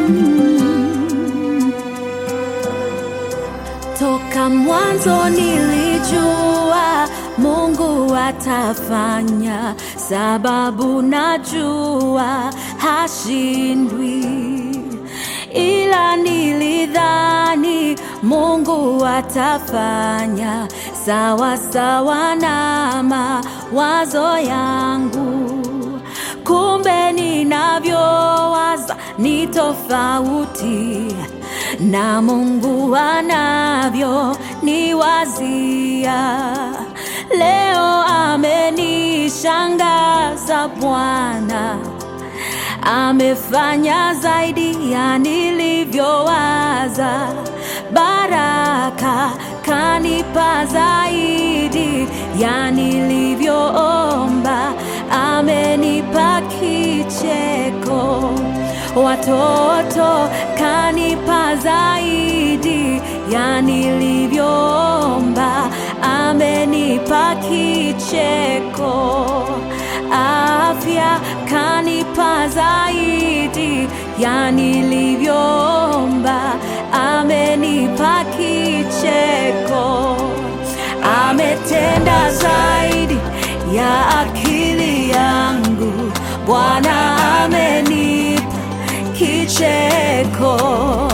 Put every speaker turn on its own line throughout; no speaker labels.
Toka mwanzo nilijua Mungu atafanya, sababu najua hashindwi, ila nilidhani Mungu atafanya sawa sawa na mawazo yangu, kumbe ninavyowaza ni tofauti na Mungu anavyo niwazia. Leo amenishangaza Bwana, amefanya zaidi ya nilivyowaza. Baraka kanipa zaidi ya nilivyoomba, amenipa kicheko watoto kanipa zaidi ya nilivyoomba, amenipa kicheko. Afya kanipa zaidi ya nilivyoomba, amenipa kicheko. Ametenda zaidi ya akili yangu, Bwana amenipa kicheko.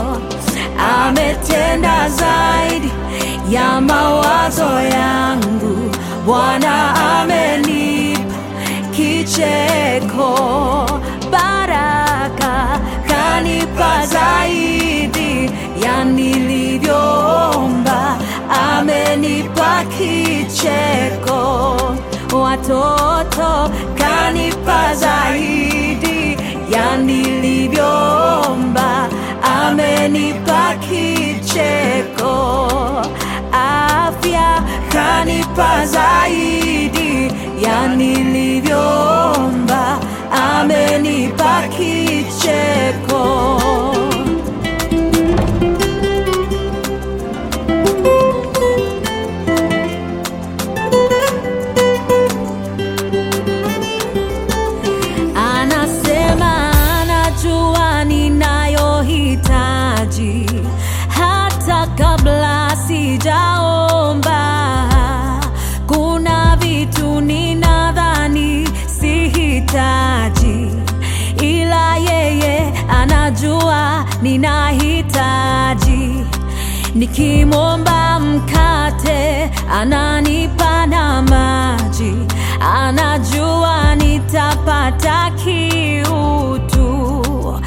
Ametenda zaidi ya mawazo yangu, Bwana amenipa kicheko. Baraka kanipa zaidi ya nilivyoomba, amenipa kicheko. Watoto kanipa zaidi ya nilivyoomba, amenipa kicheko. Afya kanipa zaidi ya nilivyoomba, amenipa kicheko. Anasema anajua ninayohitaji hata kabla sijaomba. Kuna vitu ninadhani sihitaji, ila yeye anajua ninahitaji. Nikimwomba mkate ananipa na maji, anajua nitapata kiutu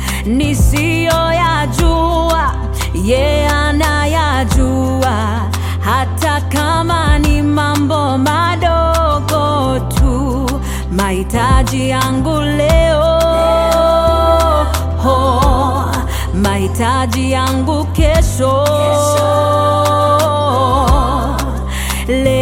nisiyoyajua, ye anayajua, hata kama ni mambo madogo tu, mahitaji yangu leo ho, mahitaji yangu kesho, leo